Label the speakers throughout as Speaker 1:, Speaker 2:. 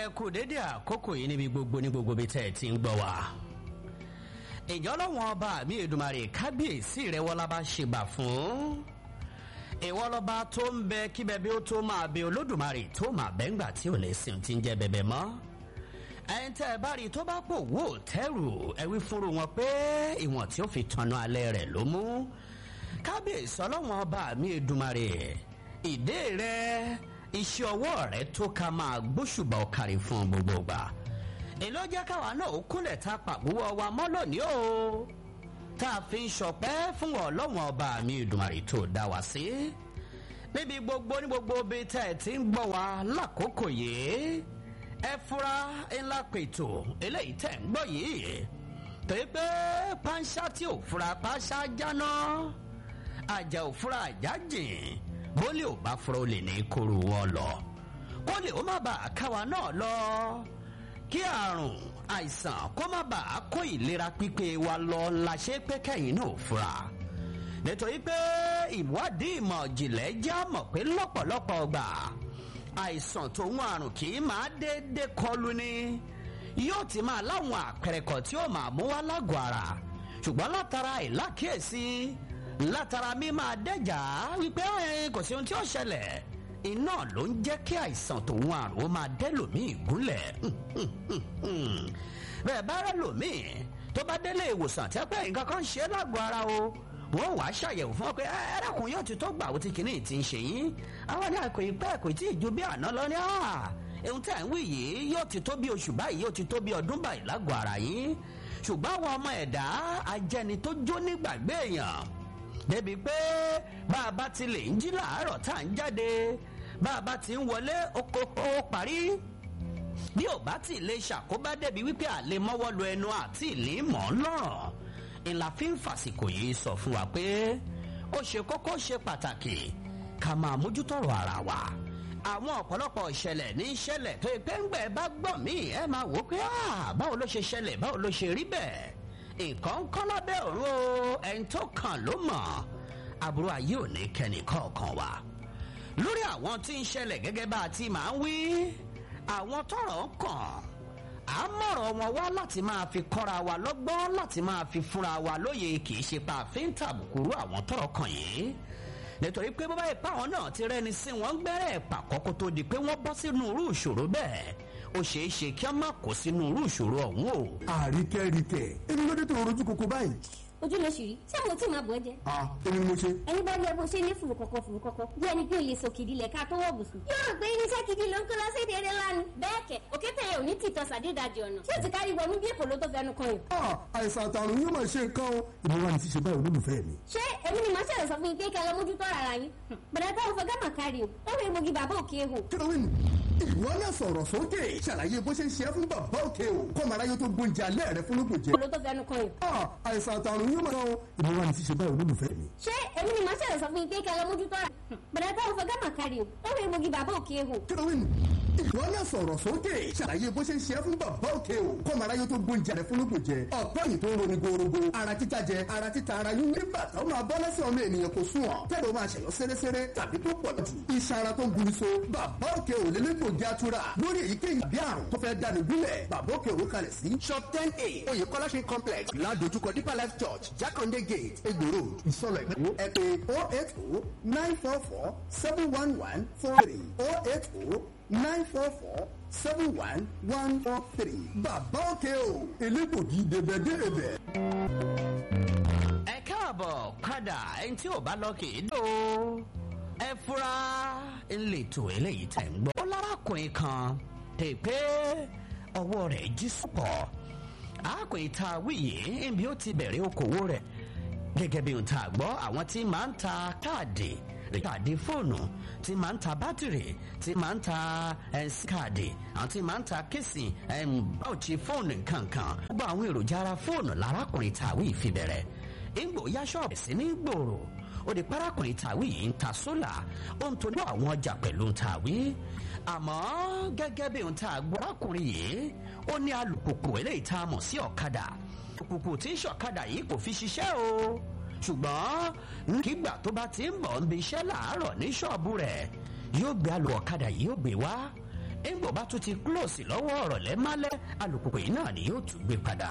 Speaker 1: ẹ kú dédé àkókò yìí níbi gbogbo ní gbogbo bí tẹ́ ẹ ti ń gbọ́ wa. ìjọ lọ́wọ́n ọba mi Èdùmàrè kábíyèsí rẹ̀ wọ́n lábá ṣègbà fún. ìwọ lọ́ba tó ń bẹ kí bẹbẹ ó tó máa bẹ Olódùmarè tó máa bẹ́ ńgbà tí ò lè sìn tí ń jẹ́ bẹbẹ mọ́. ẹ̀yin tẹ́ ẹ bá rí i tó bá pò wò tẹ́rù ẹ wí fúnru wọn pé ìwọ̀n tí ó fi tanná alẹ́ rẹ̀ ló mú. kábíyèsí ọlọ́wọ́n ọba mi Èdùmàrè ìdè rẹ̀ iṣẹ́ ọwọ́ rẹ̀ tó ká máa gbóṣùbà ọ̀kàrí fún gbogbo gbà èló jẹ́ káwa náà ó kúnlẹ̀ ta pàgbówó wa mọ́ lónìí o tá a fi ń ṣọpẹ́ fún ọlọ́wọ́n ọba mi Èdùmàrè tó dá wa sí níbi gbogbo ní gbogbo bí tẹ́ ẹ ti ń gbọ́ wa lákòókò yìí ẹ fura ńlá pètò eléyìí tẹ́ ń gbọ́ yìí torí pé pàṣá tí ò fura pàṣá jáná àjà ò fura àjà jìn bólé ò bá fura ó lè ní kóró wọn lọ kólé ó má bàa káwa náà lọ kí àrùn àìsàn kó má bàa kó ìlera pípé wa lọ la ṣe pé kẹ́yìn náà fura nítorí pé ìwádìí ìmọ̀ ìjìnlẹ̀ já mọ̀ pé lọ́pọ̀lọpọ̀ ọgbà àìsàn tòun àrùn kì í máa déédéé kọlù ni yóò ti máa láwọn àpẹẹrẹ kan tí ó máa mú wá lágọ̀ọ́ ara ṣùgbọ́n látara ìlákíyèsí látara mi máa dẹ́jà wípé kò sí ohun tí ó ṣẹlẹ̀ iná ló ń jẹ́ kí àìsàn tòun àrùn ó máa dẹ́lòmíì gúnlẹ̀ bẹ́ẹ̀ bá rẹ̀ lòmíì tó bá délé ìwòsàn tí a pẹ́ nǹkan kan ṣe é lágọ̀ọ́ ara o wọ́n wàá ṣàyẹ̀wò fún ọ pé ẹ̀rọ̀kùn yóò ti tó gbà ó ti kìíní ti ń ṣe yín àwọn ní àkò ìpẹ́ kò tí ì ju bí àná lọ ní ohun tí à ń wí yìí yóò ti tó bí oṣù báyìí yóò ti tó bí ọdún báyìí lágọ̀ọ́ ara yín ṣùgbọ́n àwọn ọmọ ẹ̀dá ajẹni tó jó nígbàgbé èèyàn débi pé bá a bá ti lè ń jí làárọ̀ tá à ń jáde bá a bá ti ń wọlé ó parí bí ò bá ti lè ṣàkóbá débi wípé àlè mọ́wọ́ lu ẹnu àti ìlí mọ́ lọ́rọ̀ ìlà fi ń fàsìkò yìí sọ fún wa pé ó ṣe kókó ṣe pàtàkì ká máa mójútọ́rọ̀ ara wa àwọn ọ̀pọ̀lọpọ̀ ìṣẹ̀lẹ̀ ní ìṣẹ̀lẹ̀ tó ìpẹ́ ń gbẹ̀ bá gbọ̀n mí ẹ máa wò ó pé báwo ló ṣe ṣẹlẹ̀ báwo ló ṣe rí bẹ́ẹ̀ nǹkan ń kọ́ lábẹ́ òru o ẹni tó kàn ló mọ̀ àbúrò ayé ò ní kẹ́ni kọ̀ọ̀kan wa. lórí àwọn tí ń ṣẹlẹ̀ gẹ́gẹ́ bá a ti máa ń wí àwọn tọ́rọ̀ ń kàn á mọ̀rọ̀ wọn wá láti máa fi kọ́ra wa lọ́gbọ́n láti máa fi fúnra wa lóye kì í ṣe pa àfin tàbùkùrú àwọn tọ́rọ̀ kàn yìí nítorí pé bàbá ìpá àwọn náà ti rẹ́ni sí wọn gbẹ́rẹ́ pàkọ́kọ́ tó di pé wọ́n bọ́ sínú irú ìṣòro bẹ́ẹ̀ ó ṣeé ṣe kí a má kó sínú irú ìṣòro ọ̀hún o.
Speaker 2: àríkẹ́ríkẹ́ èmi ló dé tó rojú koko báyìí.
Speaker 3: ojú ló ṣì rí ṣé àwọn tí màá bọ̀ ẹ́ jẹ́.
Speaker 2: a èmi ni mo ṣe.
Speaker 3: ẹni bá rí ẹ bó ṣe ní fùrù kọ̀kọ̀ fùrù kọ̀kọ̀ bí ẹni pé òye sòkìdí lẹ̀ ká tó wọ̀ bùsùn. yóò rò pé irinṣẹ́ gidi ló ń kó lọ sí èdè eré lánàá. bẹ́ẹ̀ kẹ̀ òkété yẹn ò ní tìtọ́ sàdédàjì ọ̀nà ṣé o ti kárí wọnú bí èkó ló tó fẹnu kan yìí.
Speaker 2: a àìsàn àtàrùn yóò máa ṣe nǹkan o ìmọ̀ wa ni ṣíṣe báyìí olólùfẹ́ mi.
Speaker 3: ṣé èmi ni màá ṣẹlẹ̀ sọ fún yín pé kẹ́ lọ mójútó ara yín. bẹ̀rẹ̀ táwọn fẹ́ gámà kárí o ó rí egbògi bàbá òkè ehò.
Speaker 2: kílówìn ìwọ náà sọ̀rọ̀ sókè ṣàlàyé bó ṣe ń ṣe é fún bàbá òkè o kọ́mọ aráyé tó gbóúnjẹ alẹ́ rẹ fún lóògùn jẹ.
Speaker 3: ló tó fẹnu kan yìí.
Speaker 2: àìsàn àtàrùn yóò máa o ìmọ̀ wa ni ṣíṣe báyìí olólùfẹ́ mi.
Speaker 3: ṣé èmi ni màá ṣẹlẹ̀ sọ fún yín pé kẹ́ lọ mójútó ara yín. bẹ̀rẹ̀ táwọn fẹ́ gámà kárí o ó rí egbògi bàbá òkè ehò.
Speaker 2: kílówìn ìwọ náà sọ̀rọ̀ sókè ṣàlàyé bó ṣe ń ṣe é fún bàbá òkè o kọ́mọ aráyé tó gbóúnjẹ rẹ fún lóògùn jẹ ọ̀pọ̀ yìí tó ń roni gorogo ara títa jẹ ara títa ara yín nígbà tó máa bọ́ lẹ́sẹ̀ ọmọ ènìyàn kò sùn ọ̀ tẹ́lẹ̀ ó máa ṣẹ̀yọ́ sẹ́rẹ́sẹ́rẹ́ tàbí tó pọ̀ jù iṣan ara tó ń guni so bàbá òkè ò lélẹ́gbògi atura lórí èyíkéyìí bí àrùn tó fẹ́ dáni gúnlẹ̀ bàbá òkè òwe kalẹ̀ sí. shop ten a oyèkọ́lá ṣe complex ládojúkọ deeper life church jákàndé gate egbò road ìsọlọ̀ ìgbò ẹ pè oh eight oh nine four four seven one one four three oh eight oh nine four four seven one one four three bàbá òkè o elégbògi dèbẹ̀dèbẹ̀.
Speaker 1: ẹ káàbọ̀ padà ẹni tí ò bá lọ kì í dò ẹ fura ńlẹ̀tọ̀ eléyìí tẹ̀ ń gbọ́. ó lárakùnrin kan tè pé ọwọ́ rẹ̀ jí sùpọ̀ arákùnrin tá a wí yìí níbi ó ti bẹ̀rẹ̀ okòwò rẹ̀ gẹ́gẹ́ bí ohun tá a gbọ́ àwọn tí máa ń ta káàdì káàdì fóònù tí máa ń ta bátìrì tí máa ń ta ẹ̀sìn káàdì àwọn tí máa ń ta kéèsì báwòtí fóònù kankan gbogbo àwọn èròjà ara fóònù lárákùnrin tàwí ìfibẹ̀rẹ̀ ìgbò yá ṣọ́ọ̀bù sí ní gbòòrò ó di parákùnrin tàwí yìí ń ta sólà ó ń tojú àwọn ọjà pẹ̀lú tàwí àmọ́ gẹ́gẹ́ bí ohun tá a gbọ́ arákùnrin yìí ó ní alùpùpù eléyìí tá a mọ̀ sí ọ̀kadà alùpùpù tí ń ṣọ̀kadà yìí kò fi ṣiṣẹ́ o ṣùgbọ́n kígbà tó bá ti ń bọ̀ ń bi iṣẹ́ làárọ̀ ní ṣọ́ọ̀bù rẹ̀ yóò gbé alù ọ̀kadà yìí yóò gbé wá ńgbò bá tún ti close lọ́wọ́ ọ̀rọ̀ lẹ́málẹ́ alùpùpù yìí náà ni yóò tún gbé padà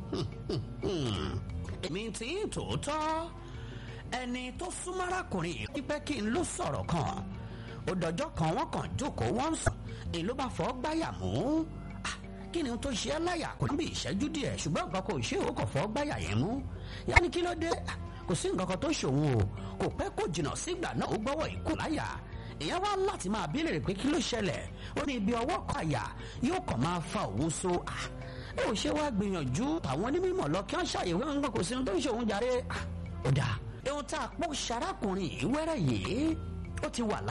Speaker 1: èmi tí ń tòótọ́ ẹni tó súnmọ́ arákùnrin yìí pípẹ́ kí n ló sọ̀rọ̀ kan ó dọjọ́ kan wọ́n kàn jókòó wọ́n ń sùn èyí ló bá fọ́ gbáyà mú Ah, kí ni tó ṣe é láyà kò ní bí ìṣẹ́jú díẹ̀ ṣùgbọ́n nǹkan kò ṣe ó kàn fọ́ gbáyà yẹn mú yá ni kí ló dé Ah, kò sí nǹkan kan tó ṣòwò o kò pẹ́ kò jìnnà sígbà náà ó gbọ́wọ́ ìkú láyà ìyẹn wá láti máa bí lèrè pé kí ló ṣẹlẹ̀ ó ní ibi ọwọ́ kan àyà yóò kàn máa fa òun so Ah, ẹ ò ṣe wá gbìyànjú àwọn onímọ̀ lọ kí wọ́n ṣàyẹ̀wò nǹkan kò sí ohun tó ń ṣe òun jàre Ah, ó dáa ohun tá a pọ̀ ṣarákùnrin yìí wẹ́rẹ́ yìí ó ti wà lá